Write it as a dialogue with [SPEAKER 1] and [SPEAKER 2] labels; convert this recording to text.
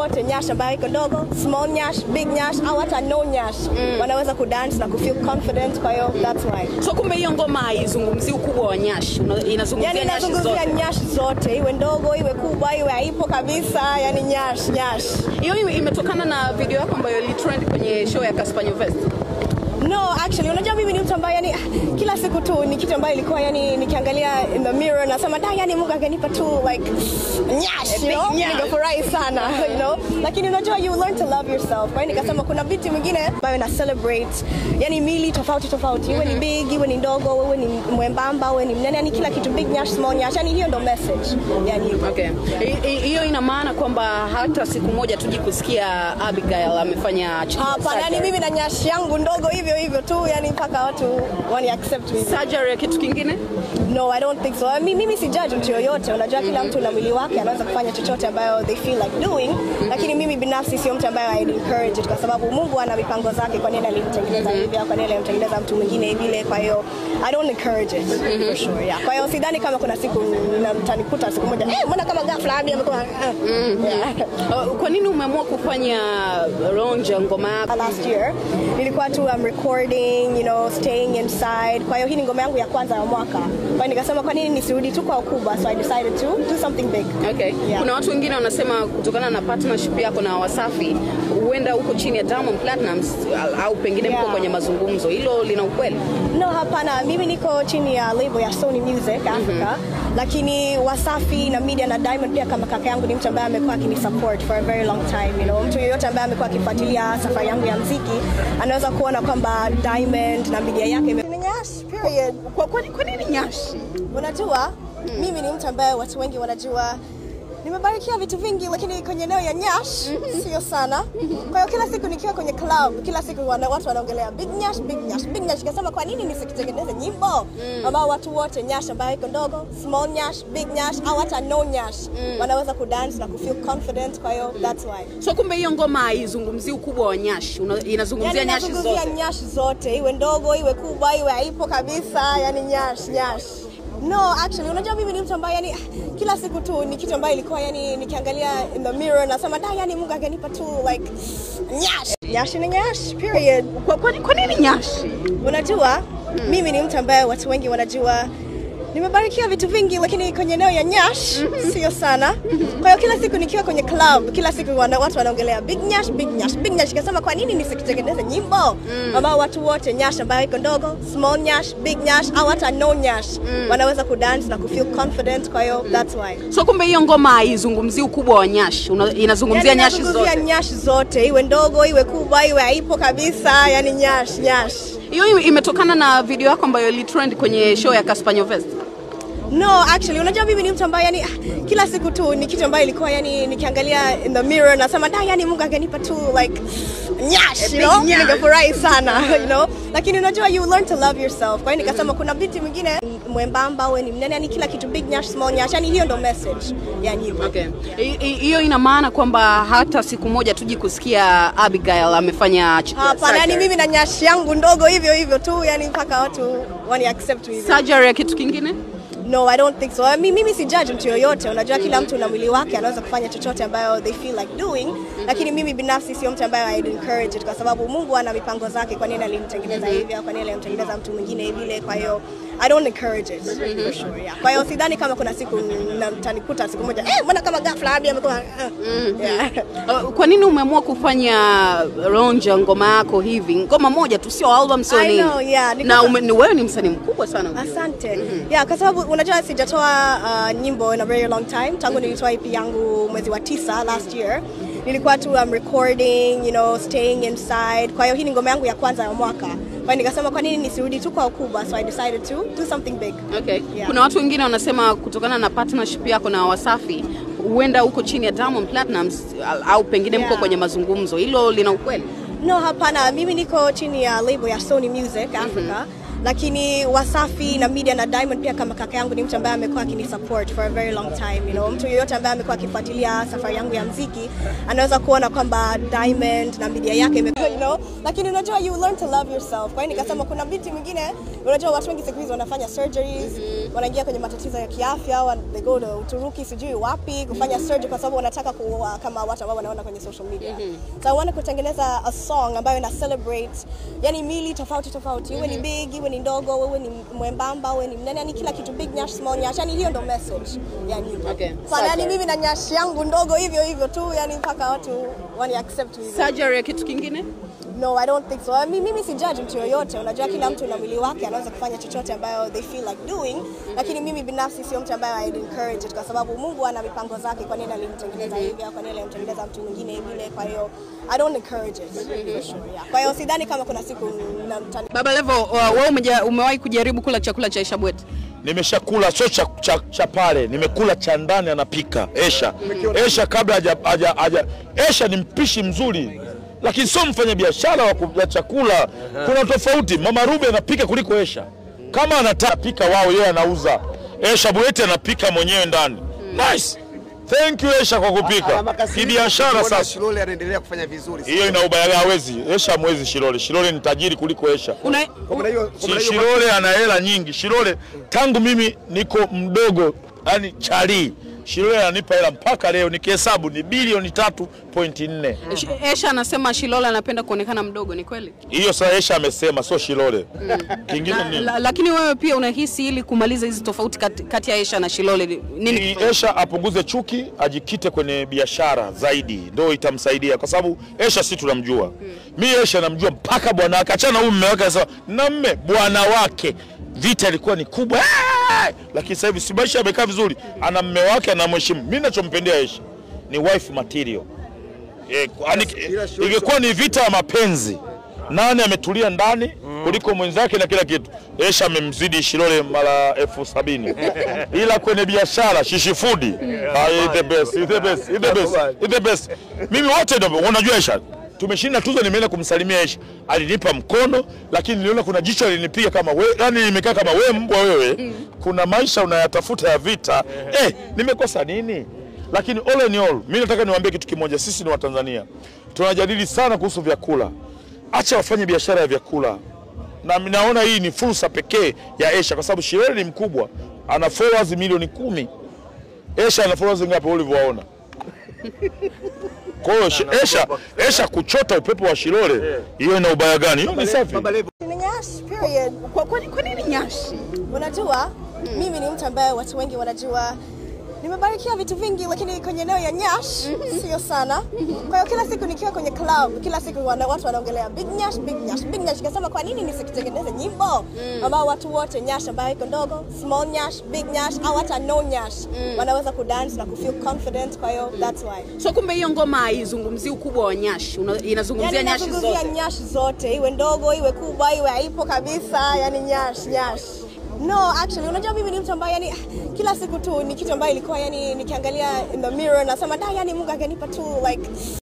[SPEAKER 1] wote Nyash ambayo iko dogo, small Nyash, big Nyash au hata no Nyash wanaweza kudance na kufeel confident. Kwa hiyo that's why
[SPEAKER 2] So kumbe hiyo ngoma haizungumzii ukubwa wa Nyash, una- inazungumzia
[SPEAKER 1] yani
[SPEAKER 2] Nyash
[SPEAKER 1] inazungumzia
[SPEAKER 2] zote.
[SPEAKER 1] Nyash zote, iwe ndogo iwe kubwa iwe haipo kabisa, yani Nyash Nyash.
[SPEAKER 2] Hiyo ime- imetokana na video yako ambayo ilitrend kwenye show ya Casper Nyovest.
[SPEAKER 1] No, actually unajua mimi ni mtu ambaye yani ah, kila siku tu ni kitu ambayo ilikuwa yani nikiangalia in the mirror nasema da yani Mungu angenipa tu like nyash, you know?
[SPEAKER 2] big nyash.
[SPEAKER 1] Ningefurahi sana, you know? Lakini unajua you learn to love yourself. Kwa hiyo nikasema kuna biti mwingine ambayo na celebrate yani mili tofauti tofauti, iwe ni big, iwe ni ndogo, iwe ni mwembamba, iwe ni mnene, yani kila kitu big nyash, small nyash, yani hiyo ndo message. Yani
[SPEAKER 2] Okay. Hi- hi- Hiyo ina maana kwamba hata siku moja tuji kusikia Abigail amefanya ch-
[SPEAKER 1] hapana, yani
[SPEAKER 2] surgery.
[SPEAKER 1] mimi na nyash yangu ndogo hivyo hivyo tu, yani mpaka watu wani accept me.
[SPEAKER 2] surgery ya kitu kingine.
[SPEAKER 1] No, I don't think so. I mean, mimi si judge mtu yoyote. Unajua kila mtu na mwili wake anaweza kufanya chochote ambayo they feel like doing. Lakini mimi binafsi sio mtu ambaye I'd encourage it kwa sababu Mungu ana mipango zake kwa nini alimtengeneza hivi au kwa nini alimtengeneza mtu mwingine vile. Kwa hiyo I don't encourage it for sure. Yeah. Kwa hiyo sidhani kama kuna siku na- mtanikuta siku moja eh, mbona kama ghafla Abi amekuwa ah." yeah.
[SPEAKER 2] Uh, Kwa nini umeamua kufanya ronja ngoma yako?
[SPEAKER 1] last year nilikuwa tu um, recording you know staying inside kwa hiyo hii ni ngoma yangu ya kwanza ya mwaka kwa hiyo nikasema kwa nini nisirudi tu kwa ukubwa so i decided to do something big
[SPEAKER 2] Okay.
[SPEAKER 1] Yeah.
[SPEAKER 2] Kuna watu wengine wanasema kutokana na partnership yako na Wasafi huenda huko chini ya Diamond Platnumz au- au pengine mko
[SPEAKER 1] Yeah.
[SPEAKER 2] kwenye mazungumzo. Hilo lina ukweli?
[SPEAKER 1] no hapana mimi niko chini ya label ya Sony Music Africa lakini Wasafi na media na Diamond pia kama kaka yangu ni mtu ambaye amekuwa akinisupport for a very long time you know mtu yeyote ambaye amekuwa akifuatilia safari yangu ya mziki anaweza kuona kwamba Diamond na media yake ime- Ni Nyash, period
[SPEAKER 2] Kwa, kwa, kwa nini Nyashi?
[SPEAKER 1] Unajua, mimi ni mtu ambaye watu wengi wanajua nimebarikiwa vitu vingi, lakini kwenye eneo ya Nyash sio sana. Kwa hiyo kila siku nikiwa kwenye club, kila siku wana, watu wanaongelea big Nyash, big Nyash, big Nyash. Nikasema kwa nini nisikitengeneze nyimbo ambao watu wote Nyash ambayo iko ndogo, small Nyash, big Nyash au hata no Nyash wanaweza kudance na kufeel confident. Kwa hiyo that's why
[SPEAKER 2] So kumbe hiyo ngoma haizungumzii ukubwa wa Nyashi, una- inazungumzia
[SPEAKER 1] yani
[SPEAKER 2] Nyashi
[SPEAKER 1] nazungumzia
[SPEAKER 2] zote.
[SPEAKER 1] Nyash zote, iwe ndogo iwe kubwa iwe haipo kabisa, yani Nyash Nyash. No, actually unajua mimi ni mtu ambaye yani ah, kila siku tu ni kitu ambayo ilikuwa yani nikiangalia in the mirror nasema da yani Mungu angenipa tu like Nyash. Nyash ni Nyash, period.
[SPEAKER 2] Kwa, kwa, kwa nini Nyashi?
[SPEAKER 1] Unajua mimi ni mtu ambaye watu wengi wanajua nimebarikiwa vitu vingi, lakini kwenye eneo ya Nyash sio sana. Kwa hiyo kila siku nikiwa kwenye club, kila siku wana, watu wanaongelea big Nyash, big Nyash, big Nyash. Nikasema kwa nini nisikitengeneze nyimbo ambao watu wote Nyash ambayo iko ndogo, small Nyash, big Nyash au hata no Nyash wanaweza kudance na kufeel confident. Kwa hiyo that's why
[SPEAKER 2] So kumbe hiyo ngoma haizungumzii ukubwa wa Nyashi, una- inazungumzia
[SPEAKER 1] yani
[SPEAKER 2] Nyashi
[SPEAKER 1] nazungumzia
[SPEAKER 2] zote.
[SPEAKER 1] Nyash zote, iwe ndogo iwe kubwa iwe haipo kabisa, yani Nyash Nyash.
[SPEAKER 2] Hiyo ime- imetokana na video yako ambayo ilitrend kwenye show ya Casper Nyovest.
[SPEAKER 1] No, actually unajua mimi ni mtu ambaye yani ah, kila siku tu ni kitu ambayo ilikuwa yani nikiangalia in the mirror nasema da yani Mungu angenipa tu like nyash, you
[SPEAKER 2] big
[SPEAKER 1] know?
[SPEAKER 2] nyash.
[SPEAKER 1] Ningefurahi sana, you know? Lakini unajua you learn to love yourself. Kwa hiyo nikasema kuna biti mwingine mwembamba we ni mnene, yani kila kitu big nyash, small nyash, yani hiyo ndo message ya nyimbo.
[SPEAKER 2] Okay. Hi- hi- Hiyo ina maana kwamba hata siku moja tuji kusikia Abigail amefanya ch-
[SPEAKER 1] Hapana, yani
[SPEAKER 2] surgery.
[SPEAKER 1] mimi na nyash yangu ndogo hivyo hivyo tu, yani mpaka watu wani accept me.
[SPEAKER 2] surgery ya kitu kingine.
[SPEAKER 1] No, I don't think so. I mean, mimi si judge mtu yoyote. Unajua kila mtu na mwili wake anaweza kufanya chochote ambayo they feel like doing. Lakini mimi binafsi sio mtu ambaye I'd encourage it kwa sababu Mungu ana mipango zake kwa nini alimtengeneza hivi au kwa nini alimtengeneza mtu mwingine vile. Kwa hiyo I don't encourage it for sure. Yeah. Kwa hiyo sidhani kama kuna siku na- mtanikuta siku moja eh, mbona kama ghafla Abi amekuwa ah." yeah.
[SPEAKER 2] Uh, Kwa nini umeamua kufanya ronja ngoma yako hivi, ngoma moja tu, sio album, sio
[SPEAKER 1] I
[SPEAKER 2] nini?
[SPEAKER 1] know, yeah, ni
[SPEAKER 2] na
[SPEAKER 1] kama-
[SPEAKER 2] ume, ni wewe ni msanii mkubwa sana ujue.
[SPEAKER 1] Asante. Yeah, kwa sababu unajua sijatoa uh, nyimbo in a very long time. Tangu nilitoa EP yangu mwezi wa tisa last year. Nilikuwa tu um, recording, you know, staying inside. Kwa hiyo hii ni ngoma yangu ya kwanza ya mwaka. Kwa hiyo nikasema kwa nini nisirudi tu kwa ukubwa, so I decided to do something big.
[SPEAKER 2] Okay.
[SPEAKER 1] Yeah.
[SPEAKER 2] Kuna watu wengine wanasema kutokana na partnership yako na Wasafi huenda huko chini ya Diamond Platnumz au pengine mko
[SPEAKER 1] Yeah.
[SPEAKER 2] kwenye mazungumzo. Hilo lina ukweli?
[SPEAKER 1] No, hapana. Mimi niko chini ya label ya Sony Music Africa. Lakini Wasafi na media na Diamond pia kama kaka yangu ni mtu ambaye amekuwa akinisupport for a very long time, you know. Mtu yeyote ambaye amekuwa akifuatilia safari yangu ya mziki anaweza kuona kwamba Diamond na media yake imekuwa, you know. Lakini unajua you learn to love yourself. Kwa hiyo nikasema kuna binti mwingine, unajua watu wengi siku hizi wanafanya surgeries. wanaingia kwenye matatizo ya kiafya wa- they go to Uturuki sijui wapi kufanya surgery kwa sababu wanataka kuwa kama watu ambao wanaona kwenye social media so I want kutengeneza a song ambayo ina celebrate yani mili tofauti tofauti iwe ni big iwe ni ndogo uwe ni mwembamba uwe ni mnene yani kila kitu big nyash small nyash yani hiyo ndo message ya nyimbo
[SPEAKER 2] Okay.
[SPEAKER 1] sana yani mimi na nyash yangu ndogo hivyo hivyo tu yani mpaka watu wani accept hivyo
[SPEAKER 2] surgery ya kitu kingine
[SPEAKER 1] No, I don't think so. I mean, mimi si judge mtu yoyote. Unajua kila mtu na mwili wake anaweza kufanya chochote ambayo they feel like doing, lakini mimi binafsi sio mtu ambaye I'd encourage it kwa sababu Mungu ana mipango zake kwa nini alimtengeneza hivi au kwa nini alimtengeneza mtu mwingine vile. Kwa hiyo I don't encourage it for sure. Yeah. Kwa hiyo sidhani kama kuna siku namtani
[SPEAKER 2] baba levo uh, wewe umeja- umewahi kujaribu kula chakula cha Aisha Bwete
[SPEAKER 3] nimeshakula sio cha, cha, cha pale nimekula cha ndani anapika esha esha kabla haja, haja, haja esha ni mpishi mzuri lakini sio mfanya biashara wa ku- ya chakula kuna tofauti mama Ruby anapika kuliko esha kama anataka pika wao yeye anauza esha Bwete anapika mwenyewe ndani nice thank you esha kwa kupika kibiashara sasa
[SPEAKER 4] Shilole anaendelea kufanya vizuri.
[SPEAKER 3] hiyo ina ubaya hawezi esha mwezi shilole shilole ni tajiri kuliko esha
[SPEAKER 2] Una,
[SPEAKER 4] Kwa maana hiyo, kwa maana
[SPEAKER 3] Si-
[SPEAKER 4] hiyo
[SPEAKER 3] Shilole ana hela nyingi. Shilole tangu mimi niko mdogo, yani chali, Shilole ananipa hela mpaka leo, nikihesabu ni bilioni tatu pointi nne.
[SPEAKER 2] Sh- Esha anasema Shilola anapenda kuonekana mdogo, ni kweli?
[SPEAKER 3] Hiyo sasa Esha amesema, sio Shilole. Kingine
[SPEAKER 2] La,
[SPEAKER 3] nini?
[SPEAKER 2] la, lakini wewe pia unahisi ili kumaliza hizi tofauti kati, kati ya Esha na Shilole ni- nini?
[SPEAKER 3] Ni Esha apunguze chuki, ajikite kwenye biashara zaidi, ndio itamsaidia, kwa sababu Esha si tunamjua. Mi Esha namjua mpaka bwana wake, achana na huyu mume wake, sasa na mme bwana wake, vita ilikuwa ni kubwa, "Ah!" lakini sasa hivi si maisha yamekaa vizuri, ana mme wake, anamheshimu. Mi nachompendea Esha ni wife material. Eh, kwani-
[SPEAKER 4] ila sio-
[SPEAKER 3] ingekuwa ni vita ya mapenzi nani ametulia ndani kuliko mwenzake na kila kitu. Esha amemzidi Shilole mara elfu sabini ila kwenye biashara shishifudi ah, he the best, he the best, he the best, he the best. Mimi wote ndio unajua Esha tumeshinda tuzo, nimeenda kumsalimia Esha, alinipa mkono, lakini niliona kuna jicho alinipiga kama we, yani nimekaa kama we mbwa wewe. Kuna maisha unayatafuta ya vita eh, nimekosa nini? Lakini all in all, mimi nataka niwaambie kitu kimoja, sisi ni Watanzania tunajadili sana kuhusu vyakula. Acha wafanye biashara ya vyakula, na naona hii ni fursa pekee ya Esha kwa sababu Shilole ni mkubwa, ana followers milioni kumi. Esha ana followers ngapi ulivyowaona? Kwa hiyo Shi- Esha, Esha kuchota upepo wa Shilole, hiyo ina ubaya gani? Hiyo ni safi.
[SPEAKER 4] Baba Levo,
[SPEAKER 1] Ni nyash period.
[SPEAKER 2] Kwa, kwa, kwa nini nyashi?
[SPEAKER 1] Unajua, mimi ni mtu ambaye watu wengi wanajua nimebarikiwa vitu vingi, lakini kwenye eneo ya nyash sio sana. Kwa hiyo kila siku nikiwa kwenye club, kila siku wana, watu wanaongelea big nyash, big nyash, big nyash. Nikasema kwa nini nisikitengeneze nyimbo ambao watu wote nyash ambayo iko ndogo, small nyash, big nyash au hata no nyash wanaweza kudance na kufeel confident. Kwa hiyo that's why
[SPEAKER 2] So kumbe hiyo ngoma haizungumzii ukubwa wa nyashi, una- inazungumzia
[SPEAKER 1] yani
[SPEAKER 2] nyashi
[SPEAKER 1] nazungumzia
[SPEAKER 2] zote.
[SPEAKER 1] nyash zote, iwe ndogo iwe kubwa iwe haipo kabisa, yani nyash nyash. No, actually unajua mimi ni mtu ambaye yani kila siku tu ni kitu ambayo ilikuwa yani nikiangalia in the mirror nasema da, yani Mungu angenipa tu like